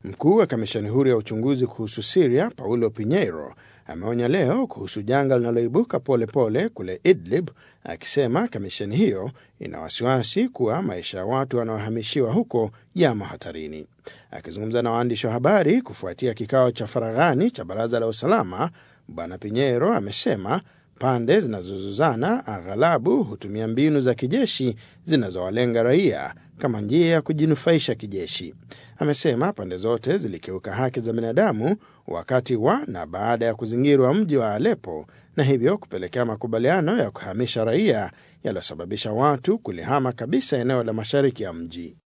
Mkuu wa kamishani huru ya uchunguzi kuhusu Siria Paulo Pinheiro ameonya leo kuhusu janga linaloibuka polepole kule Idlib, akisema kamishani hiyo ina wasiwasi kuwa maisha ya watu wanaohamishiwa huko yamo hatarini. Akizungumza na waandishi wa habari kufuatia kikao cha faraghani cha baraza la usalama, Bwana Pinheiro amesema pande zinazozozana aghalabu hutumia mbinu za kijeshi zinazowalenga raia kama njia ya kujinufaisha kijeshi. Amesema pande zote zilikiuka haki za binadamu wakati wa na baada ya kuzingirwa mji wa Aleppo na hivyo kupelekea makubaliano ya kuhamisha raia yaliyosababisha watu kulihama kabisa eneo la mashariki ya mji.